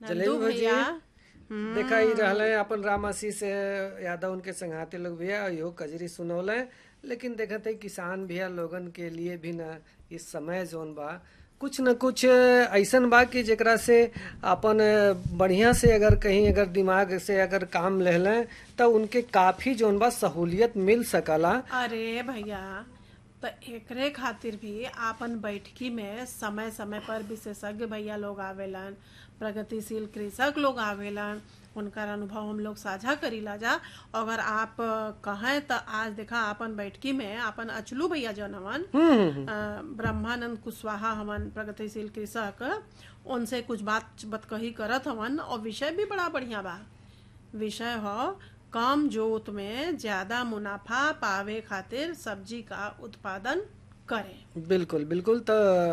जलेबी नंदू भौजी भैया देखा ही रहले अपन राम आशीष यादव उनके संघाती लोग भैया यो कजरी सुनौले लेकिन देखते ही किसान भैया लोगन के लिए भी ना इस समय जोन बा कुछ न कुछ ऐसन बा कि जेकरा से अपन बढ़िया से अगर कहीं अगर दिमाग से अगर काम ले लें तो उनके काफी जोन बा सहूलियत मिल सकला अरे भैया तो एकरे खातिर भी आपन बैठकी में समय समय पर विशेषज्ञ भैया लोग आवेलन प्रगतिशील कृषक लोग आवेलन उनकर अनुभव हम लोग साझा करीला जा अगर आप कहें तो आज देखा आपन बैठकी में आपन अचलू भैया जौन हवन अ, ब्रह्मानंद कुशवाहा हवन प्रगतिशील कृषक उनसे कुछ बात बतकही करत हवन और विषय भी बड़ा बढ़िया बा विषय हो कम जोत में ज्यादा मुनाफा पावे खातिर सब्जी का उत्पादन करें बिल्कुल बिल्कुल तो